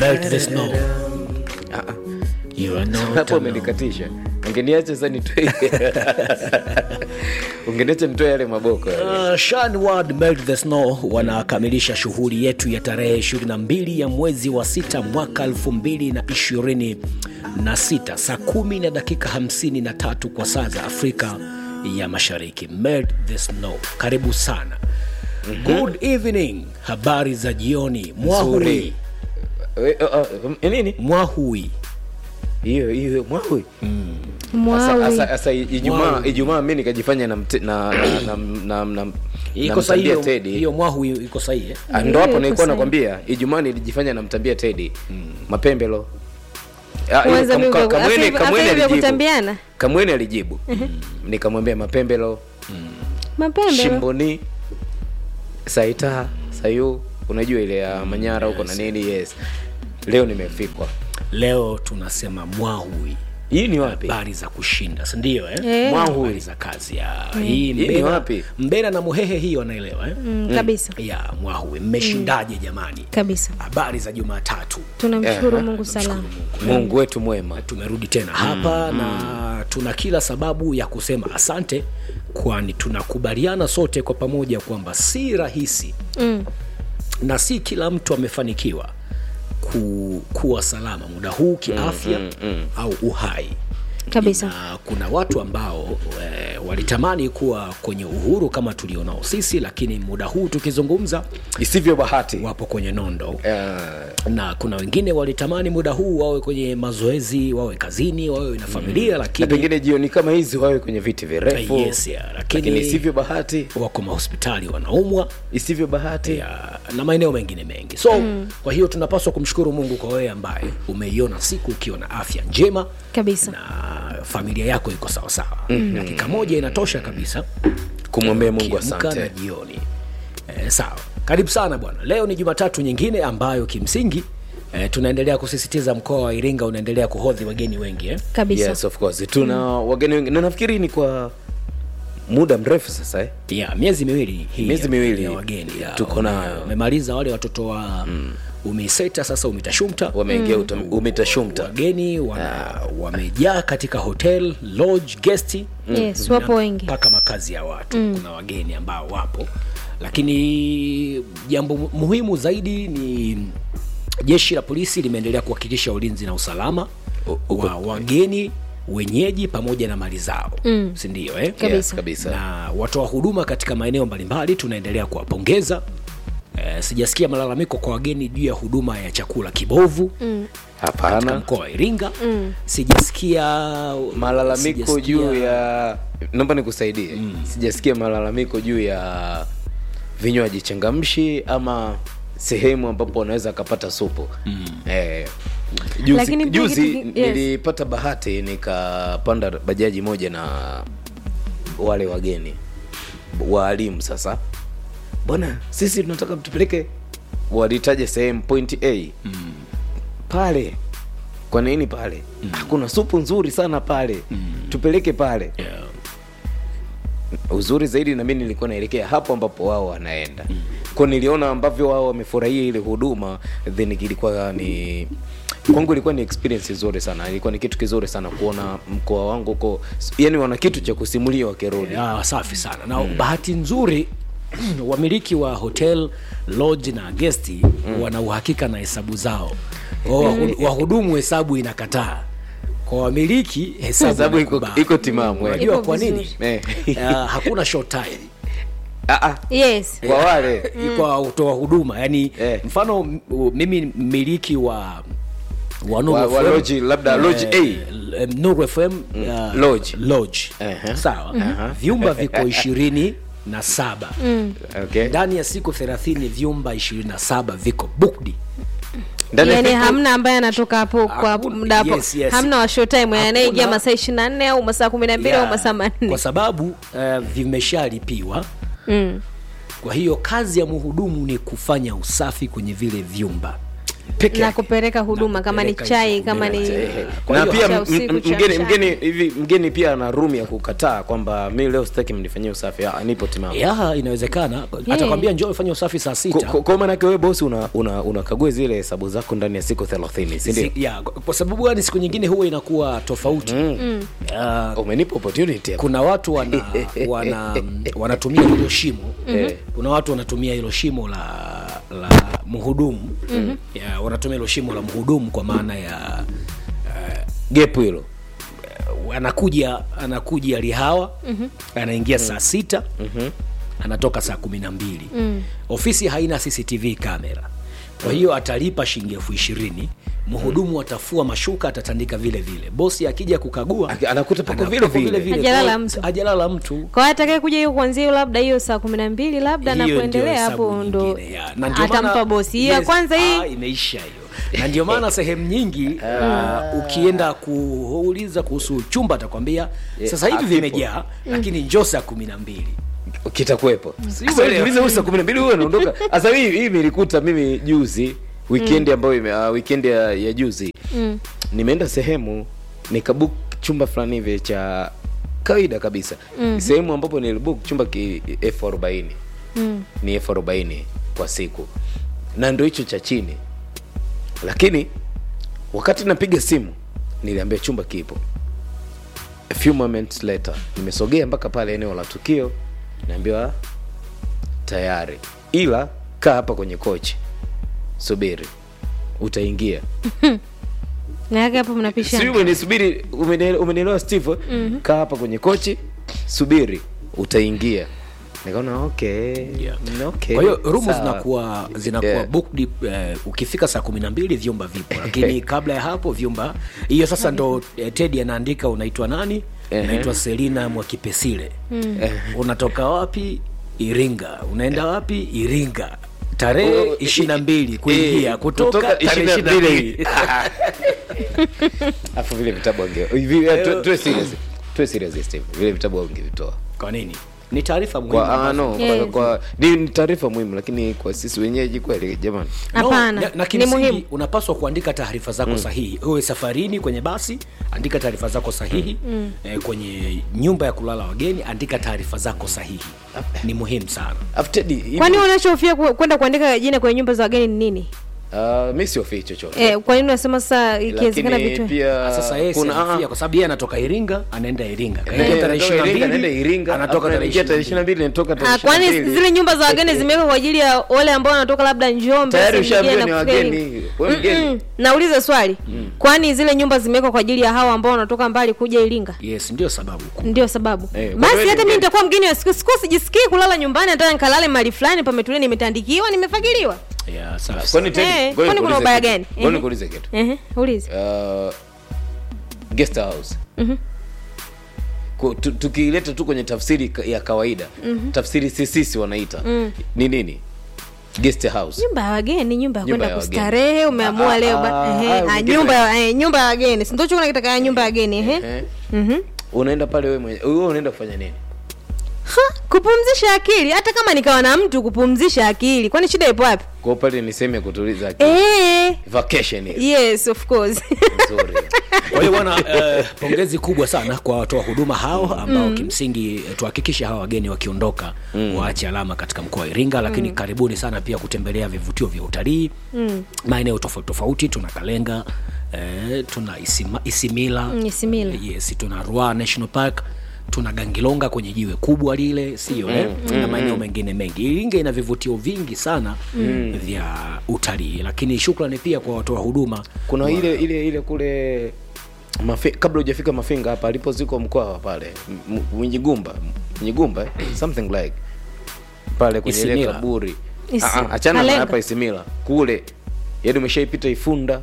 Melt the snow. Ah, ah. You are not hapo alone. umenikatisha ungeniacha sasa nitoe ungeniacha nitoe yale maboko yale. Uh, Shanward Melt the Snow wanakamilisha shughuli yetu ya tarehe 22 ya mwezi wa sita mwaka 2026 saa kumi na dakika 53 kwa saa za Afrika ya Mashariki. Melt the Snow, karibu sana. Good evening, habari za jioni. Mwahui, Nzuri. We- uh, uh, nini mwahui. hiyo hiyo mwawi Mwawi. Asa- asa ijumaa Mwawi. ijumaa mi nikajifanya na mte- na na na na na Iko sahihi namtambia hiyo- Teddy. hiyo mwahui iko sahihi eh? Ah, ndo hapo Iko nilikuwa sahihi. nakwambia ijumaa nilijifanya namtambia tedi mapembelo Ah, Kwanza kam- mimi ka- kwa- Kamwene- afi- Kamwene afi hivyo alijibu. kutambiana? kamwene alijibu nikamwambia mapembelo mapembe shimboni saita sayu unajua ile ya manyara huko na nini yes leo nimefikwa Leo tunasema mwahui. hii ni wapi habari za kushinda sindio eh? Eh. Mwahui. habari za kazi ya hii ni mbera, wapi? mbera na muhehe hii wanaelewa eh? Mm, kabisa ya mwahui mmeshindaje jamani kabisa habari za jumatatu tunamshukuru Eh, mungu salama mungu wetu mwema tumerudi tena hapa na tuna kila sababu ya kusema asante kwani tunakubaliana sote kwa pamoja kwamba si rahisi mm. na si kila mtu amefanikiwa ku, kuwa salama muda huu kiafya mm, mm, mm. au uhai kabisa na kuna watu ambao e, walitamani kuwa kwenye uhuru kama tulionao sisi lakini muda huu tukizungumza isivyo bahati wapo kwenye nondo Eh, na kuna wengine walitamani muda huu wawe kwenye mazoezi wawe kazini wawe na familia na lakini pengine jioni kama hizi wawe kwenye viti virefu yes, yeah, lakini lakini isivyo bahati wako mahospitali wanaumwa isivyo bahati ya, na maeneo mengine mengi so mm. kwa hiyo tunapaswa kumshukuru mungu kwa wewe ambaye umeiona siku ukiwa na afya njema kabisa na familia yako iko sawasawa mm-hmm. dakika moja inatosha kabisa kumwambia mungu Ukiamka na asante jioni e, sawa karibu sana bwana leo ni jumatatu nyingine ambayo kimsingi e, tunaendelea kusisitiza mkoa wa iringa unaendelea kuhodhi wageni wengi eh? kabisa yes of course tuna wageni wengi na nafikiri ni kwa muda mrefu sasa eh? ya miezi miwili hii Miezi ya- miwili ya wageni ya, tuko wame- nayo. wamemaliza wale watoto wa mm. umiseta sasa umitashumta wameingia mm. umitashumta wageni wana, wamejaa katika hotel lodge gesti yes wapo wengi mpaka makazi ya watu mm. kuna wageni ambao wapo lakini jambo mu- muhimu zaidi ni jeshi la polisi limeendelea kuhakikisha ulinzi na usalama wa wageni wenyeji pamoja na mali zao mm. sindio eh? Kabisa. yes, kabisa na watoa huduma katika maeneo mbalimbali tunaendelea kuwapongeza e, sijasikia malalamiko kwa wageni juu ya huduma ya chakula kibovu mm. katika hapana mkoa wa iringa mm. sijasikia malalamiko sijasikia- juu ya naomba nikusaidie mm. sijasikia malalamiko juu ya vinywaji changamshi ama sehemu ambapo wanaweza akapata supu mm. eh, juzi, Lakini pia juzi kitu ki- yes. nilipata bahati nikapanda bajaji moja na wale wageni waalimu sasa bwana sisi tunataka mtupeleke walitaja sehemu point a mm. pale kwa nini pale mm. hakuna supu nzuri sana pale mm. tupeleke pale yeah. uzuri zaidi na mi nilikuwa naelekea hapo ambapo wao wanaenda mm. ko niliona ambavyo wao wamefurahia ile huduma then ilikuwa ni kwangu ilikuwa ni experience nzuri sana ilikuwa ni kitu kizuri sana kuona mkoa wangu uko yani wana kitu cha kusimulia wakirudi ya, safi sana na mm. bahati nzuri wamiliki wa hotel lodge na gesti mm. wana uhakika na hesabu zao Kwa wahu- wahudumu hesabu inakataa kwa wamiliki hesabu Hesabu iko- inakubali. iko timamu, eh. unajua Iko kwa nini vizuri. Eh. uh, hakuna short time Ah, ah, yes kwa wale kwa utoa huduma yani Eh. mfano m- mimi mmiliki wa wa Nuru wa, wa FM, loji labda loji a eh, Nuru FM uh, Lodge. lodge. Ehe. sawa vyumba viko ishirini na saba okay. ndani ya siku thelathini vyumba ishirini na saba viko booked Ndani ya yani siku- hamna ambaye anatoka hapo kwa Hakuna- muda hapo yes, yes. hamna wa showtime anayeingia Hakuna- masaa ishiri na nne au masaa kumi na mbili Yeah, au masaa manne kwa sababu uh, vimeshalipiwa mm. kwa hiyo kazi ya mhudumu ni kufanya usafi kwenye vile vyumba Peke na yake. kupeleka huduma Na kama ni kupeleka chai hizo kama ni huduma. Eh, Kwa na hiyo pia cha m- usiku, m- cha mgeni mchana. mgeni hivi mgeni pia ana room ya kukataa kwamba mi leo sitaki mnifanyie usafi ah, nipo timamu ya inawezekana atakwambia njoo ufanye usafi saa Ko- sita ko- kwa maanake wewe bosi una, una, unakagua zile hesabu zako ndani ya siku thelathini sindio Si- ya, kwa sababu gani siku nyingine huwa inakuwa tofauti Ya, umenipa opportunity hapa. kuna watu wana, wana wanatumia hilo shimo Mhm. kuna watu wanatumia hilo shimo la la mhudumu ya, wanatumia hilo shimo la mhudumu kwa maana ya gepu hilo anakuja anakuja lihawa anaingia saa sita anatoka saa kumi na mbili ofisi haina cctv kamera kwa hiyo atalipa shilingi elfu ishirini mhudumu atafua mashuka atatandika vile vile bosi akija kukagua Aki- anakuta pako anakuta vile vile. Hajalala Kwa- mtu. hajalala mtu kwa hiyo atakaye kuja hiyo kuanzia hiyo labda hiyo saa kumi na mbili labda na Hiyo ndio kuendelea hesabu hapo ndo nyingine, ya. Na ndio atampa maana- bosi hiyo ya yes, kwanza ah, hii imeisha hiyo na ndio maana sehemu nyingi uh, ukienda kuuliza kuhusu chumba atakwambia sasa hivi hakipo. vimejaa lakini njoo saa kumi na mbili kitakuwepo Sio Sasa leo. tulize huyu saa kumi na mbili huyu anaondoka sasa hii hii nilikuta mimi juzi weekend ambayo ime uh, weekend ya, ya juzi Mm. nimeenda sehemu nikabook chumba fulani hivi cha kawaida kabisa sehemu ambapo nilibook chumba ki elfu arobaini Mm. ni elfu arobaini kwa siku na ndo hicho cha chini lakini wakati napiga simu niliambia chumba kipo a few moments later nimesogea mpaka pale eneo la tukio naambiwa tayari ila kaa hapa kwenye kochi subiri utaingia na yake hapo sijui mnapishana umenisubiri umene- umenielewa steve kaa hapa kwenye kochi subiri utaingia nikaona okay, Yeah. mm, okay kwa hiyo rumu sawa. zinakuwa zinakuwa Yeah. booked eh, ukifika saa kumi na mbili vyumba vipo lakini kabla ya hapo vyumba hiyo sasa ndo eh, tedi anaandika unaitwa nani Ehe. unaitwa selina mwakipesile unatoka wapi iringa unaenda wapi iringa tarehe Oh, ishiri na mbili kuingia eh, kutoka tarehe ishiri na 22. mbili afu vile vitabu ange hivi eh, tu- tuwe serious tuwe serious Steve vile vitabu angevitoa kwa nini ni taarifa muhimu kwa ah, ambazo- no Yes. kwa, kwa ni ni taarifa muhimu lakini kwa sisi wenyeji kweli jamani hapana No, na, na ni kimsingi muhimu unapaswa kuandika taarifa zako sahihi uwe safarini kwenye basi andika taarifa zako sahihi eh, kwenye nyumba ya kulala wageni andika taarifa zako sahihi ni muhimu sana afu Teddy, hivi- kwani unachofia ku- kwenda kuandika jina kwenye nyumba za wageni ni nini ah, mi siofii chochote eh, kwa nini unasema sasa ikiwezekana lakini vitu pia sasa yeye kuna kuna ah, kwa sababu yeye anatoka iringa anaenda iringa eh, kaingia tarehe natoka ishirini na Iringa, mbili, naenda Iringa anatoka afu tarehe naingia tarehe ishirini na mbili. 22 natoka tarehe Ah, kwani 22. zile nyumba za wageni zimewekwa kwa ajili ya wale ambao wanatoka labda Njombe Tayari sehemu nyingine ushaambiwa na ni kufika wageni. Iringa. Wewe mgeni. Mm-mm. nauliza swali kwani zile nyumba zimewekwa kwa ajili ya hawa ambao wanatoka mbali kuja Iringa yes ndio sababu kuu. ndio sababu Eh, kwa basi kweli hata ni mimi mgeni. nitakuwa mgeni wa siku siku sijisikii kulala nyumbani nataka nikalale mahali fulani pametulia nimetandikiwa nimefagiliwa Yeah, safi kwani sana. Teddy, Eh, ngoja kwani kuna nikuulize ubaya kitu. gani? Ngoja Ehe. nikuulize kitu ehe ulize uh, guest house Ku- tu- tukileta tu kwenye tafsiri ka- ya kawaida tafsiri sisisi wanaita ni nini guest house nyumba ya wageni nyumba ya Nyumba kwenda ya wageni. kustarehe umeamua Ah, leo ah, ba- ah, ehe, ah, ah, ungependa- nyumba ya eh, nyumba ya wageni si ndio chukua kitaka ya nyumba ya wageni ehe Eh, mhm unaenda pale wewe mwenye wewe unaenda kufanya nini Ha, kupumzisha akili hata kama nikawa na mtu kupumzisha akili kwani shida ipo wapi kwa pale ni sehemu ya kutuliza akili eh vacation ile yes of course nzuri kwa hiyo bwana eh, pongezi kubwa sana kwa watoa huduma hao ambao kimsingi eh, tuhakikishe hawa wageni wakiondoka waache alama katika mkoa wa iringa lakini karibuni sana pia kutembelea vivutio vya utalii maeneo tofauti tofauti tuna kalenga eh, tuna Isima, isimila Mm, Isimila. yes tuna Ruaha national park tuna gangilonga kwenye jiwe kubwa lile sio eh? na maeneo mengine mengi iringa ina vivutio vingi sana vya utalii lakini shukrani pia kwa watoa huduma kuna ile ile ile kule Mafi, kabla hujafika mafinga hapa alipozikwa mkwawa pale M- M- mwinyigumba mwinyigumba eh? something like pale kwenye ile Isimila. kaburi Isi- Ah, ah, achana na Kalenga. hapa isimila kule yaani umeshaipita ifunda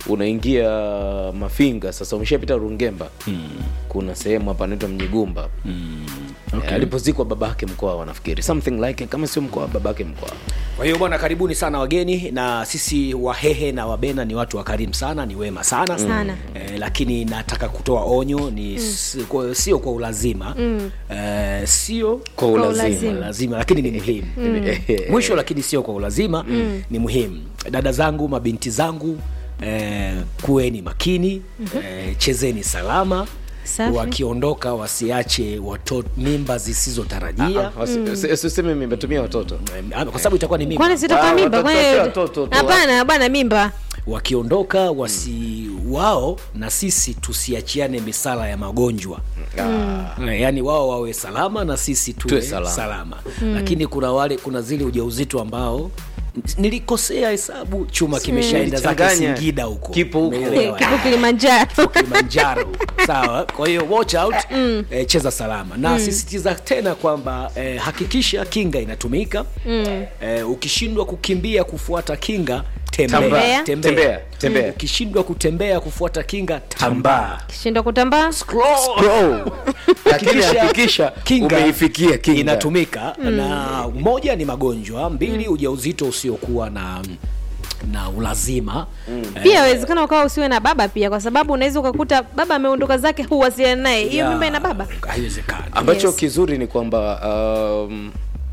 unaingia mafinga sasa umeshapita rungemba kuna sehemu hapa anaitwa mjigumba okay. alipozikwa babake mkoa wanafikiri something like kama sio mkoa babake mkoa kwa hiyo bwana karibuni sana wageni na sisi wahehe na wabena ni watu wakarimu sana ni wema sana, Sana. Eh, lakini nataka kutoa onyo ni si- kwa- sio kwa ulazima mm. eh, sio kwa ulazima ulazima. lazima lakini ni muhimu mwisho lakini sio kwa ulazima mm. ni muhimu dada zangu mabinti zangu eh, kuweni makini eh, chezeni salama Safi. wakiondoka wasiache watoto mimba zisizotarajia Ah, wasi- usi- usiseme mimetumia watoto Eh, kwa sababu itakuwa ni mimba kwani sitakuwa Ah, mimba watoto- Kwani- watoto tu. hapana bwana mimba wakiondoka wasi wao na sisi tusiachiane misala ya magonjwa Ah, Eh, yaani wao wawe salama na sisi tuwe, Tuwe salama, salama. lakini kuna wale kuna zile ujauzito ambao nilikosea hesabu chuma kimeshaenda zake Changanya. singida huko Kipo huko. Umeelewa? kipo kilimanjaro kilimanjaro sawa kwa hiyo watch out eh, cheza salama na sisitiza tena kwamba eh, hakikisha kinga inatumika eh, ukishindwa kukimbia kufuata kinga tembea Tambaa. Tembea. Tembea. ukishindwa kutembea kufuata kinga tambaa kishinda kutambaa Scroll. lakini hakikisha umeifikia kinga inatumika na moja ni magonjwa mbili ujauzito usiokuwa na na ulazima pia awezekana ukawa usiwe na baba pia kwa sababu unaweza ukakuta baba ameondoka zake huwasiliana naye hiyo ya- mimba ina baba haiwezekani ambacho Yes. kizuri ni kwamba um,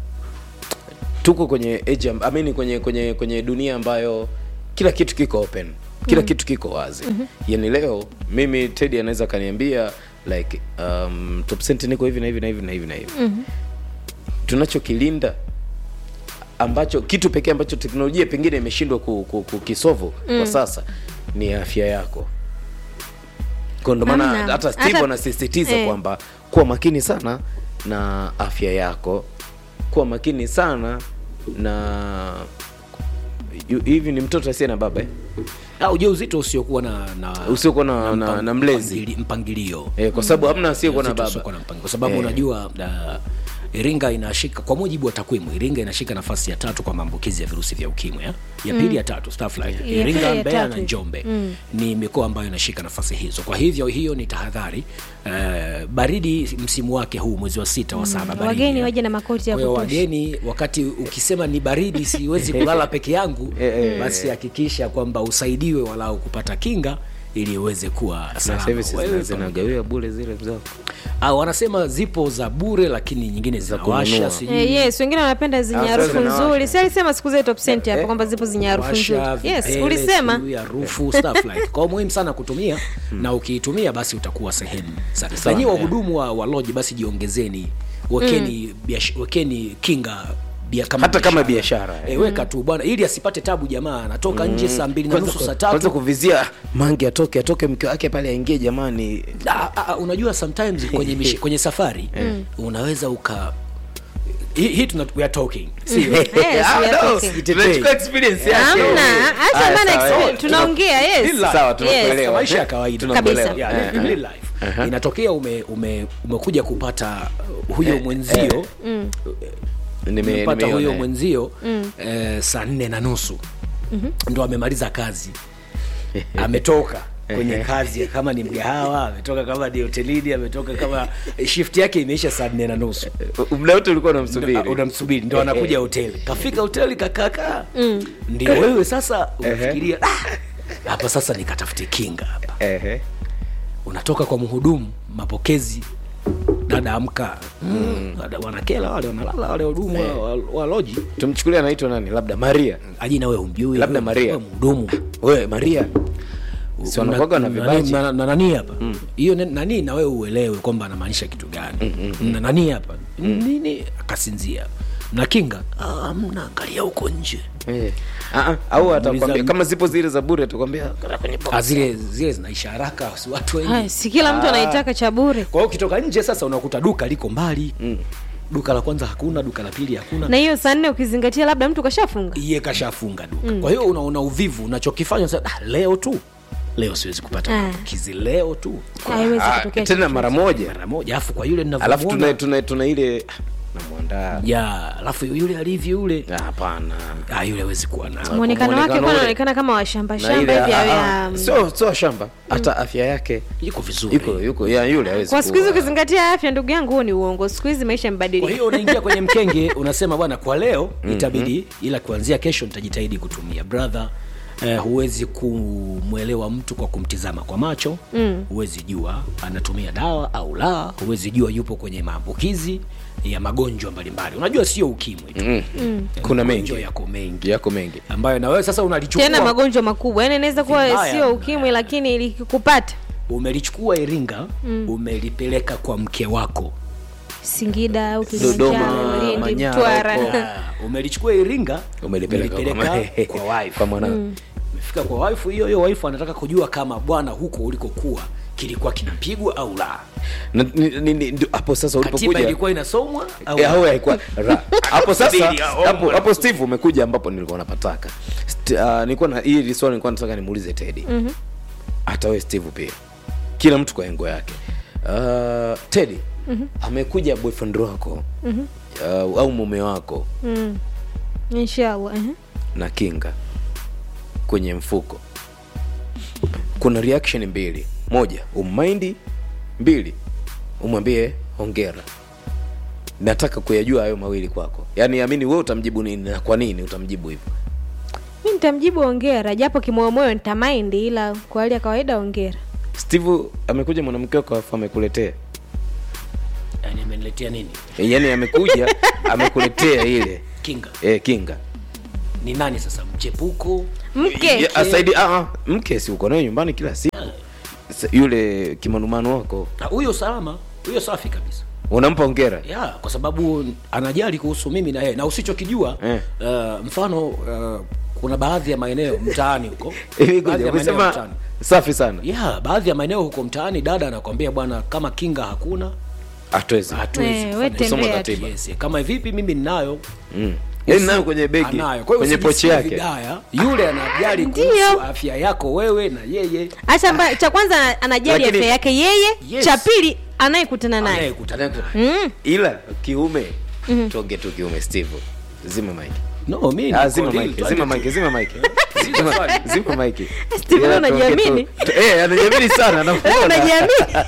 tuko kwenye age amb- I mean, kwenye kwenye kwenye dunia ambayo kila kitu kiko open kila kitu kiko wazi mm-hmm. yani leo mimi tedi anaweza akaniambia like um, top cent niko hivi na hivi na hivi na hivi na hivi mm-hmm. tunachokilinda ambacho kitu pekee ambacho teknolojia pengine imeshindwa ku- ku- kukisovu mm. kwa sasa ni afya yako kwa ndo maana Hamna. hata steve Hata- anasisitiza eh. kwamba kuwa makini sana na afya yako kuwa makini sana na yu- hivi ni mtoto asiye na baba eh? Ah, ujauzito usiokuwa na, na Usiokuwa na- na- mpang- na mlezi. mpangili- mpangilio Eh, kwa sababu hamna asiyekuwa na Ujauzito baba usiokuwa na mpangilio. kwa sababu Eh. unajua uh, Iringa inashika kwa mujibu wa takwimu, Iringa inashika nafasi ya tatu kwa maambukizi ya virusi vya ukimwi ya, ya pili ya tatu stuff like Ya pili Iringa, ya Mbeya tatu. na Njombe ni mikoa ambayo inashika nafasi hizo. Kwa hivyo hiyo ni tahadhari. Uh, baridi msimu wake huu mwezi wa sita wa saba baridi, wageni ya. waje na makoti ya Kwa hiyo kutosha wageni, wakati ukisema ni baridi, siwezi kulala peke yangu, basi hakikisha kwamba usaidiwe walau kupata kinga ili uweze kuwa Na salama. sasa hivi si Wewe zina- pamoja. zinagawiwa bure zile mzao Ah, wanasema zipo za bure lakini nyingine zinawasha kununua. sijui Eh, yes wengine wanapenda zenye Ah, harufu sasa zinawasha. nzuri si alisema siku zile top cent hapa kwamba zipo zenye harufu nzuri washa, yes vipele, ulisema sijui harufu stuff like. Kwa hiyo muhimu sana kutumia na ukiitumia basi utakuwa sehemu sa- na Sawa, nyinyi yeah. wahudumu wa, wa lodge basi jiongezeni wekeni biash, wekeni kinga bia, kama Hata kama biashara, eh. e, weka tu bwana ili asipate tabu jamaa anatoka nje saa mbili na nusu saa kwanza tatu kuvizia mange atoke atoke mke wake pale aingie jamani Ah, ah, unajua sometimes kwenye, mishi, kwenye safari unaweza uka hii hii tuna we are talking sio Yes, we are Ah, no, talking. tunachukua experience yake. hamna hata Haya, bana sawa, experience, eh. tunaongea yes Real life. Sawa, Yes. tunakuelewa. maisha ya kawaida Tunakuelewa. Kabisa. Yeah, Eh, real life. inatokea ume, ume, umekuja kupata huyo mwenzio Nime- umepata nimeiona, huyo eh. mwenzio eh, saa nne na nusu ndo amemaliza kazi ametoka kwenye kazi kama ni mgahawa ametoka kama ni hotelini ametoka kama shift yake imeisha saa nne na nusu muda wote ulikuwa unamsubiri Ndo- unamsubiri ndo anakuja hoteli kafika hoteli kakakaa ndio wewe sasa unafikiria "Ah, hapa sasa nikatafute kinga hapa Ehe. unatoka kwa mhudumu mapokezi dada amka mm. dada wanakela wale wanalala wale wahudumu wa, wa, wa loji tumchukulia anaitwa nani labda maria ajina we humjui Labda wewe- Maria. wewe mhudumu we maria si wanakuwaga na vibaji na, na nani hapa hiyo mm. nani na wewe uelewe kwamba anamaanisha kitu gani na nani hapa nini akasinzia na kinga "Ah, mna angalia huko nje Eh. Ah, ah, au atakwambia Muuliza- kama zipo zile za bure atakwambia "Kwenda kwenye box." Ah, zile zile zinaisha haraka si watu wengi Haya, si kila mtu anaitaka cha bure kwa hiyo ukitoka nje sasa unakuta duka liko mbali mm. duka la kwanza hakuna duka la pili hakuna na hiyo saa nne ukizingatia labda mtu kashafunga iye kashafunga duka kwa hiyo unaona uvivu unachokifanya sasa ah, leo tu leo siwezi kupata Ah. maambukizi leo tu haiwezi Ah, kutokea tena mara moja mara moja alafu kwa yule alafu tuna, ninavyomuona tuna, tuna ile ah, konda ya alafu yule alivyo yule Ah, hapana ah, yule hawezi kuwa na mwonekano wake muonekano kwa ule. anaonekana kama washamba Na shamba ile, hivi awe ah, ah, um, sio sio shamba hata afya yake yuko vizuri yuko yuko ya yule hawezi kwa siku hizi kuwa- ukizingatia afya ndugu yangu huo ni uongo siku hizi maisha kwa yamebadilika hiyo unaingia kwenye mkenge unasema bwana kwa leo itabidi ila kuanzia kesho nitajitahidi kutumia brother Eh, huwezi kumwelewa mtu kwa kumtizama kwa macho mm. huwezi jua anatumia dawa au la huwezi jua yupo kwenye maambukizi ya magonjwa mbalimbali unajua sio ukimwi tu Mm. kuna magonjwa mengi yako mengi yako mengi ambayo na wewe sasa unalichukua tena magonjwa makubwa yani inaweza kuwa Vibaya. sio ukimwi lakini likikupata umelichukua iringa mm. umelipeleka kwa mke wako singida au Dodoma, kilimanjaro lindi Manyara mtwara huko. Ah, umelichukua iringa umelipeleka kwa umelipeleka mama- kwa wife kwa mwana umefika kwa wife hiyo hiyo wife anataka kujua kama bwana huko ulikokuwa kilikuwa kinapigwa au la Na- ni- ni- ni- ndio hapo sasa katiba ulipokuja ilikuwa inasomwa au Eh, au haikuwa ra- hapo sasa Subiri, ah, hapo oh, hapo steve umekuja ambapo nilikuwa napataka St- ah, nilikuwa na hili swali nilikuwa nataka nimuulize tedi hata wewe steve pia kila mtu kwa engo yake uh, tedi amekuja boyfriend wako uh, au mume wako mm. inshallah eh. na kinga kwenye mfuko kuna reaction mbili moja ummaindi mbili umwambie hongera nataka kuyajua hayo mawili kwako yaani amini wewe utamjibu nini na kwa nini utamjibu hivyo mi nitamjibu ongera japo kimoyomoyo nitamaindi ila kwa hali ya kawaida ongera steve amekuja mwanamke wako afu amekuletea yani ameniletea nini yaani amekuja amekuletea ile kinga e, kinga ni nani sasa mchepuko mke Ya, asaidi ah, ah, mke si uko naye nyumbani kila siku Sa- yule kimanumano wako Na huyo salama huyo safi kabisa unampa hongera ya kwa sababu anajali kuhusu mimi na yeye na usichokijua Eh. uh, mfano uh, kuna baadhi ya maeneo mtaani huko Hivi baadhi ngoja, ya maeneo umesema mtaani safi sana ya baadhi ya maeneo huko mtaani dada anakwambia bwana kama kinga hakuna hatuwezi hatuwezi Eh, kufanya we hivyo. Kusoma tembea katiba. Yes, kama vipi mimi ninayo mm. yaani nayo kwenye begi anayo kwa hiyo kwenye pochi usijisikie yake vibaya yule anajali Ndio. kuhusu afya yako wewe na yeye hata mba, cha kwanza anajali Lakini- afya yake yeye Yes. cha pili anayekutana naye anayekutana mm. ila kiume tuonge tu kiume steve zima mike no mimi Ah, niko zima real, mike twende zima tu. mike zima mike Zima Zima- swali. zima mike Steve, Ila unajiamini? tuongee tu- eh anajiamini sana Wewe nakuona unajiamini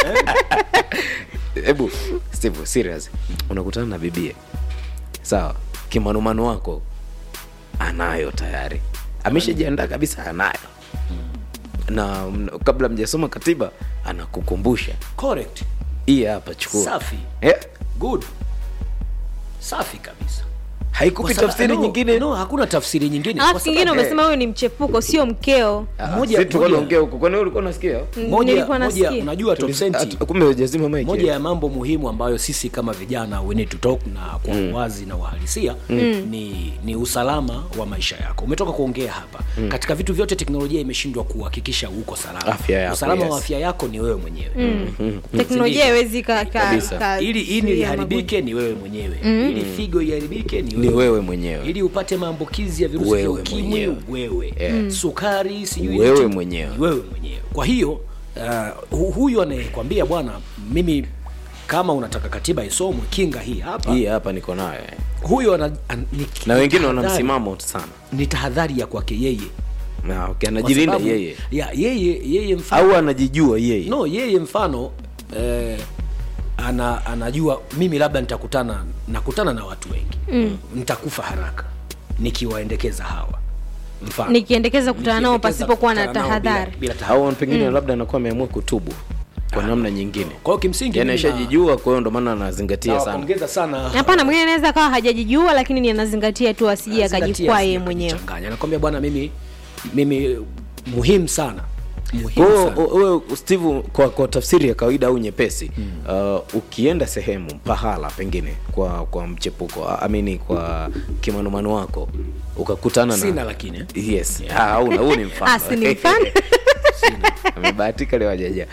hebu steve serious unakutana na bibie sawa kimanumano wako anayo tayari ameshajiandaa kabisa anayo na mm, kabla mjasoma katiba anakukumbusha correct hii hapa chukua safi eh? good safi kabisa haikupi Kwa sababu- tafsiri no, nyingine no hakuna tafsiri nyingine alafu Kwa kingine sababu- umesema huyu ni mchepuko sio mkeo Ah, moja- si tulikuwa moja- tunaongea huko kwani wewe ulikuwa unasikia moja, nilikuwa moja nasikia unajua top Tulis- senti At- kumbe hujazima mic moja eh? ya mambo muhimu ambayo sisi kama vijana we need to talk na kwa uwazi na uhalisia ni, ni usalama wa maisha yako umetoka kuongea hapa katika vitu vyote teknolojia imeshindwa kuhakikisha uko salama Afya yako, usalama yes. wa afya yako ni wewe mwenyewe teknolojia Sindio? haiwezi ka, ka, Kabisa. ka, ili ini zuia liharibike ni wewe mwenyewe ili figo iharibike ni ni wewe wewe mwenyewe ili upate maambukizi ya virusi vya Wewe ukimwi mwenyewe. wewe Yeah. sukari sijui Wewe nini, mwenyewe. ni wewe mwenyewe kwa hiyo uh, hu- huyu anayekwambia bwana mimi kama unataka katiba isomwe kinga hii hapa hii hapa niko nayo eh. huyo ana, an, ni, na wengine wana tahadhari- msimamo sana ni tahadhari ya kwake yeye na okay, Kwa anajilinda sababu- yeye ya yeye yeye mfano au anajijua yeye no yeye mfano eh, ana, anajua mimi labda nitakutana nakutana na watu wengi mm. nitakufa haraka nikiwaendekeza hawa mfano nikiendekeza kutana nao Nikiendekeza pasipokuwa na kukutana nao bila- tahadhari bila tahadhari au pengine labda anakuwa ameamua kutubu kwa namna nyingine kwa hiyo kimsingi yani mimi na- ashajijua kwa hiyo ndo maana anazingatia sana nawapongeza sana hapana mwingine anaweza akawa hajajijua lakini ni anazingatia tu asije Zingatia, akajikwaa yeye asije mwenyewe akajichanganya. nakwambia bwana mimi mimi muhimu sana Kwa muhimu hiyo sana wewe steve kwa, kwa tafsiri ya kawaida au nyepesi uh, ukienda sehemu pahala pengine kwa kwa mchepuko a- amini kwa kimanumano wako ukakutana sina na lakini eh. yes Ah, hauna huu ni mfano Ah, si ni mfano? amebahatika leo ajaja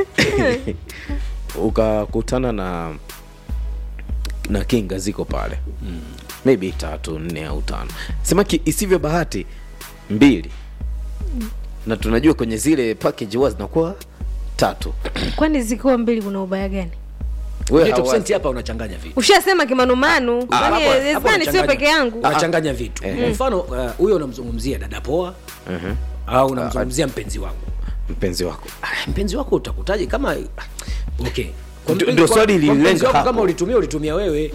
ukakutana na na kinga ziko pale mm. maybe tatu nne au tano sema ki- isivyo bahati mbili na tunajua kwenye zile package huwa zinakuwa tatu kwani zikiwa mbili kuna ubaya gani Kwenye top hawazi. cent hapa unachanganya vitu ushasema kimanumanu Ah, Kwani hapo- hapo haiwezekani sio unachanganya- peke yangu unachanganya vitu kwa mfano uh, huyo unamzungumzia dada poa au unamzungumzia mpenzi wangu mpenzi wako Ah, mpenzi wako utakutaje kama ah, okay Kwa Ndio- mpenzi- ndio kwa- swali kwa lililenga mpenzi wako hapo. kama ulitumia ulitumia wewe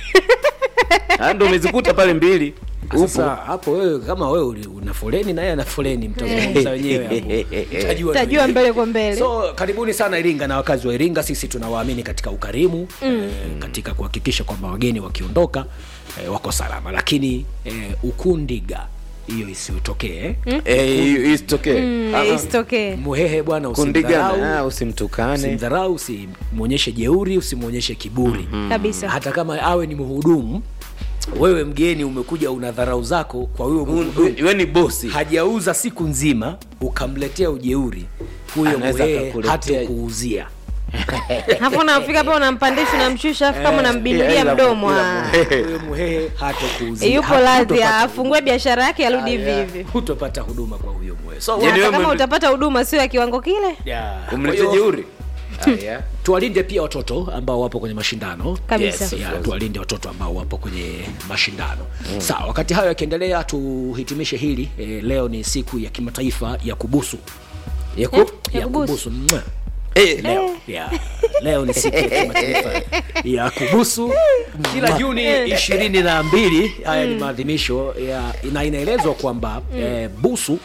Ah, ndo umezikuta pale mbili sasa hapo wewe kama wewe uli- una foleni naye ana foleni mtazungumza wenyewe hapo Utajua tajua tu. mbele kwa mbele so karibuni sana iringa na wakazi wa iringa sisi tunawaamini katika ukarimu mm. eh, katika kuhakikisha kwamba wageni wakiondoka eh, wako salama lakini eh, ukundiga hiyo isiotokee eh? Eh, isitokee Mm, Ah, ah. isitokee muhehe bwana usimdharau kundigana ah, usimtukane usimdharau usimwonyeshe jeuri usimwonyeshe kiburi kabisa hata kama awe ni mhudumu wewe mgeni umekuja una dharau zako kwa huyo mhudumu we ni bosi hajauza siku nzima ukamletea ujeuri huyo Anaweza muhehe akakuletea- hata kuuzia hapo unafika pa unampandisha unamshusha afu kama Eh, unambimbilia ila- mdomo ila- ah. huyo muhehe hata kuuzia yupo radhi afungue biashara yake arudi hivi hivi hutopata huduma kwa huyo muhehe so Yaani hata wewe kama mwenye- utapata huduma sio ya kiwango kile yeah. Kwa umlete hiyo, jeuri Aya. tuwalinde pia watoto ambao wapo kwenye mashindano Kabisa. Yes. ya, tuwalinde watoto ambao wapo kwenye mashindano mm. sawa wakati hayo yakiendelea tuhitimishe hili e, leo ni siku ya kimataifa ya kubusu Ya ku- Eh? ya Ya kubusu. kubusu Mwah. Eh, leo ya, leo ni siku ya kimataifa ya kubusu kila juni ishirini na mbili haya ni maadhimisho ya na inaelezwa kwamba eh, busu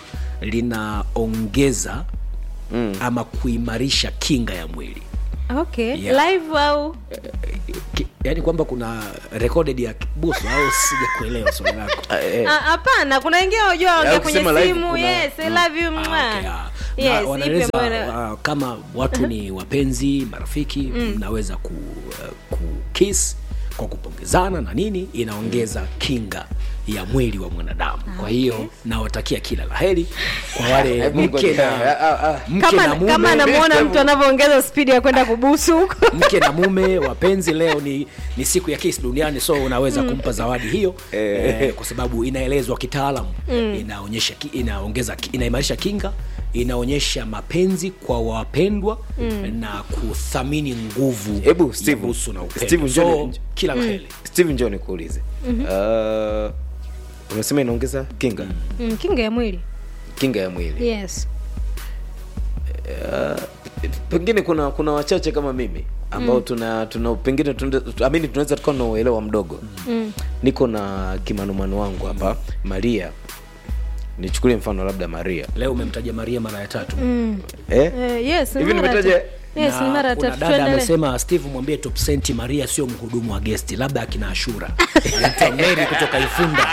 linaongeza ama kuimarisha kinga ya mwili okay Yeah. live au Ki- yaani kwamba kuna recorded ya busu au sija kuelewa swali lako ah, eh. Ah, hapana kuna wengine wajua ongea kwenye ukisema live simu kuna- yes i love you Ah, mwah. okay, ah. Yes, Na ipe wanaeleza bwana. uh, kama watu ni wapenzi marafiki mnaweza ku, uh, kukis kwa kupongezana na nini inaongeza kinga ya mwili wa mwanadamu kwa hiyo nawatakia kila laheri kwa wale Hebu mke ngoja. na Ah, ah. mke na kama kama mume anamuona Hebu- mtu anavyoongeza spidi ya kwenda kubusu huko mke na mume wapenzi leo ni, ni siku ya kisi duniani so unaweza kumpa zawadi hiyo eh, kwa sababu inaelezwa kitaalamu inaonyesha ki- inaongeza ki- inaimarisha kinga inaonyesha mapenzi kwa wapendwa na kuthamini nguvu Hebu, ya Steve. busu na upendo. Steve, so, njoni- kila laheri steve njo nikuulize Ah, umesema inaongeza kinga mm, kinga ya mwili kinga ya mwili yes pengine kuna kuna wachache kama mimi ambao tuna tuna pengine tuna- amini tunaweza tukawa na uelewa mdogo mm. niko na kimanumanu wangu hapa maria nichukulie mfano labda maria leo umemtaja maria mara ya tatu Mm. eh? Eh, yes ni Hivi mara nimetaja- tatu. yes ni Na mara kuna tatu dada tuendelee amesema steve mwambie top senti maria sio mhudumu wa gesti labda akina ashura Anaitwa mary kutoka ifunda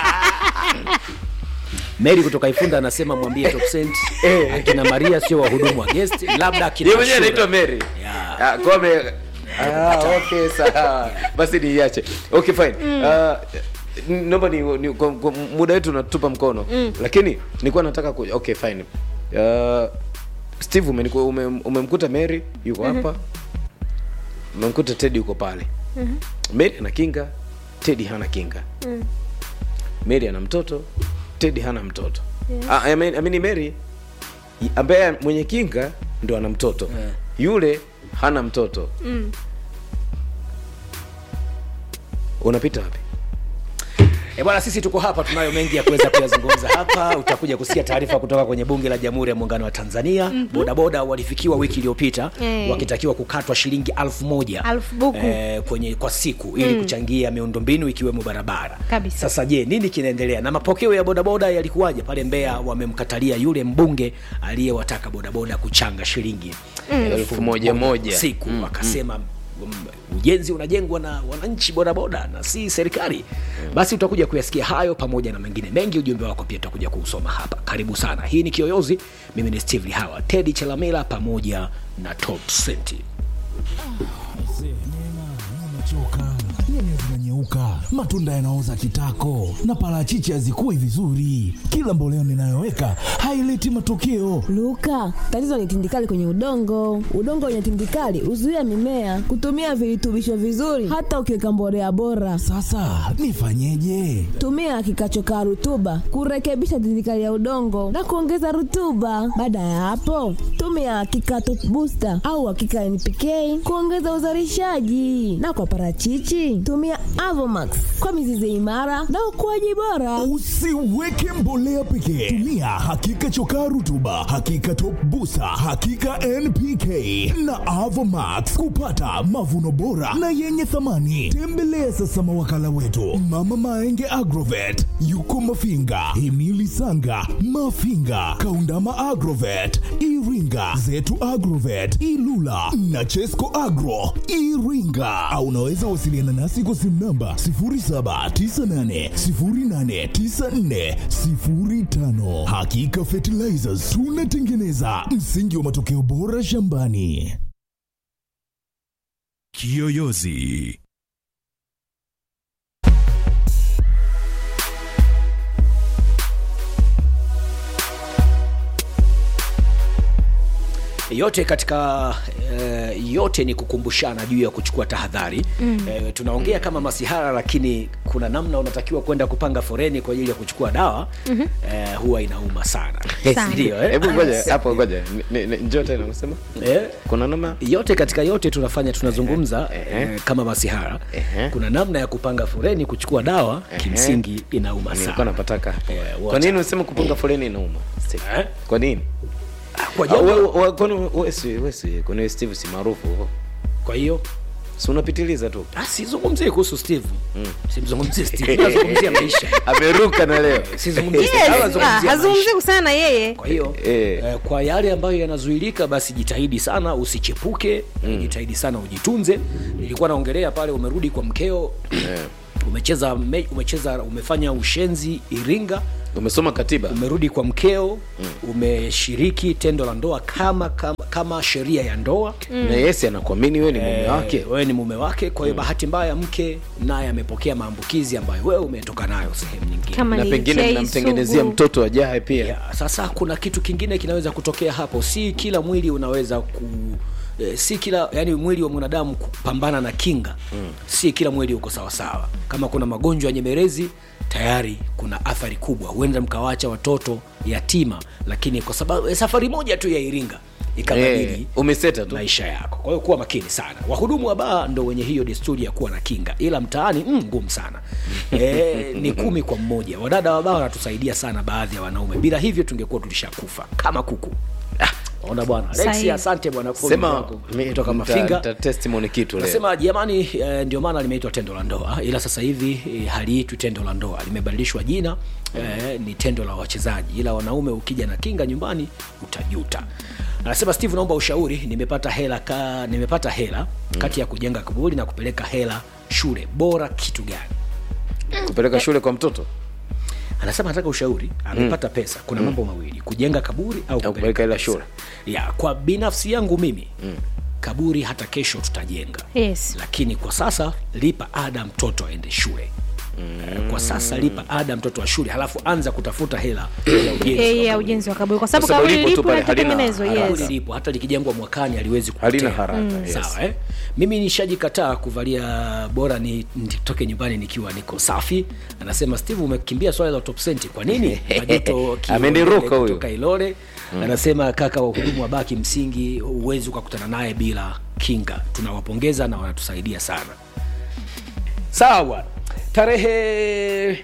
mary kutoka ifunda anasema mwambie top senti akina maria sio wahudumu wa gesti labda akina Yeye mwenyewe Ashura. anaitwa mary Yeah. Ah, kwa ame- Ah, okay sawa basi niiache okay fine Ah, n- naomba ni, ni kwa, kwa muda wetu unatupa mkono lakini nilikuwa nataka ku, okay fine uh, steve umeniku- ume, umemkuta mary yuko hapa umemkuta tedi yuko pale mary ana kinga tedi hana kinga mary ana mtoto tedi hana mtoto Ah, I mean, I mean mary i- ambaye mwenye kinga ndo ana mtoto Yeah. yule hana mtoto Mm. unapita wapi E bwana, sisi tuko hapa, tunayo mengi ya kuweza kuyazungumza hapa. Utakuja kusikia taarifa kutoka kwenye bunge la Jamhuri ya Muungano wa Tanzania. mm Bodaboda walifikiwa wiki iliyopita Eh. wakitakiwa kukatwa shilingi alfu moja Alfu buku. eh, kwenye kwa siku ili kuchangia miundombinu ikiwemo barabara. Kabisa. Sasa je, nini kinaendelea na mapokeo ya bodaboda yalikuwaje pale Mbeya? Wamemkatalia yule mbunge aliyewataka bodaboda kuchanga shilingi Elfu moja moja. siku wakasema um, ujenzi unajengwa na wananchi bodaboda na si serikali basi utakuja kuyasikia hayo pamoja na mengine mengi ujumbe wako pia utakuja kuusoma hapa karibu sana hii ni kiyoyozi mimi ni steve lihawa tedi chelamila pamoja na top senti Aisee, Neema, naona nimechoka nyanya zinanyeuka matunda yanaoza kitako na parachichi hazikui vizuri kila mboleo ninayoweka haileti matokeo Luka, tatizo ni tindikali kwenye udongo. Udongo wenye tindikali huzuia mimea kutumia virutubisho vizuri, hata ukiweka mbolea bora. sasa nifanyeje Tumia kikachokaa rutuba kurekebisha tindikali ya udongo na kuongeza rutuba. Baada ya hapo, tumia kikato booster au hakika NPK kuongeza uzalishaji, na kwa parachichi tumia Avomax kwa mizizi imara na ukuaji bora. usiweke mbolea pekee tumia hakika chokaa rutuba hakika top busa hakika npk na avomax kupata mavuno bora na yenye thamani tembelea sasa mawakala wetu mama maenge agrovet yuko mafinga himili sanga mafinga kaundama agrovet iringa zetu agrovet ilula na chesco agro iringa au unaweza wasiliana nasi kwa simu namba 0798089405 hakika fertilizers tunatengeneza msingi wa matokeo bora shambani Kiyoyozi. yote katika eh, yote ni kukumbushana juu ya kuchukua tahadhari mm. eh, tunaongea kama masihara lakini kuna namna unatakiwa kwenda kupanga foreni kwa ajili ya kuchukua dawa mm-hmm. eh, huwa inauma sana Sana. ndio eh? hebu ngoja hapo ngoja Ni- ni- njoo tena unasema eh, kuna nama yote katika yote tunafanya tunazungumza Ehe. eh, kama masihara Ehe. kuna namna ya kupanga foreni kuchukua dawa kimsingi inauma nilikuwa sana napataka hapo. Eh, kwa wacha. nini unasema kupunga foleni inauma Steve? Eh? kwa nini kwa, Ah, we- jambo, we- kwani we si- we si- kwani we steve si maarufu kwa hiyo si unapitiliza tu ah, sizungumzie kuhusu steve mm. simzungumzie steve nazungumzia maisha ameruka na leo sizungumzie Yes, Steve, ah, nazungumzia maisha. hazungumzii kuhusiana na yeye kwa hiyo Eh. eh, kwa yale ambayo yanazuilika basi jitahidi sana usichepuke mm. jitahidi sana ujitunze nilikuwa naongelea pale umerudi kwa mkeo umecheza me, umecheza umefanya ushenzi iringa umesoma katiba umerudi kwa mkeo mm. umeshiriki tendo la ndoa kama kama, kama sheria ya ndoa na yesi anakuamini wewe ni mume Eh, wake wewe ni mume wake kwa hiyo bahati mbaya mke naye amepokea maambukizi ambayo wewe umetoka nayo sehemu nyingine kama na ni pengine UTI mnamtengenezea sugu. mtoto ajaye pia ya, sasa kuna kitu kingine kinaweza kutokea hapo si kila mwili unaweza ku eh, si kila yani mwili wa mwanadamu kupambana na kinga mm. si kila mwili uko sawasawa kama kuna magonjwa ya nyemelezi tayari kuna athari kubwa huenda mkawacha watoto yatima lakini kwa sababu eh, safari moja tu ya iringa ikabadili Eh, umeseta tu maisha yako kwa hiyo kuwa makini sana wahudumu wa baa ndo wenye hiyo desturi ya kuwa na kinga ila mtaani mm, ngumu sana e, ni kumi kwa mmoja wadada wa baa wanatusaidia sana baadhi ya wanaume bila hivyo tungekuwa tulishakufa kama kuku Ah, ona bwana Sahihi. Alexi, asante bwana kwa sema ujumbe wako. mi- kutoka nita- mafinga nita testimony kitu leo nasema jamani eh, ndio maana limeitwa tendo la ndoa ila sasa hivi eh, haliitwi tendo la ndoa limebadilishwa jina eh, ni tendo la wachezaji ila wanaume ukija na kinga nyumbani utajuta anasema steve naomba ushauri nimepata hela ka, nimepata hela kati ya kujenga kaburi na kupeleka hela shule bora kitu gani kupeleka shule kwa mtoto anasema anataka ushauri amepata mm. pesa kuna mambo mawili kujenga kaburi au Au kupeleka hela pesa. shule. ya kwa binafsi yangu mimi mm. kaburi hata kesho tutajenga yes lakini kwa sasa lipa ada mtoto aende shule mm. kwa sasa lipa ada mtoto wa shule halafu anza kutafuta hela ya ujenzi Eh, wa ya kaburi. ujenzi wa kaburi kwa sababu Kwa sababu kaburi lipo tu lipo na pale, halina kitengenezo Kaburi yes lipo hata likijengwa mwakani aliwezi halina kupotea. haraka yes. sawa eh? mimi nishajikataa kuvalia bora ni nitoke nyumbani nikiwa niko safi anasema steve umekimbia swala la top senti kwa nini majuto Kiole Ameniruka huyu. kutoka ilole anasema kaka wahudumu wa baki msingi huwezi ukakutana naye bila kinga tunawapongeza na wanatusaidia sana sawa bwana tarehe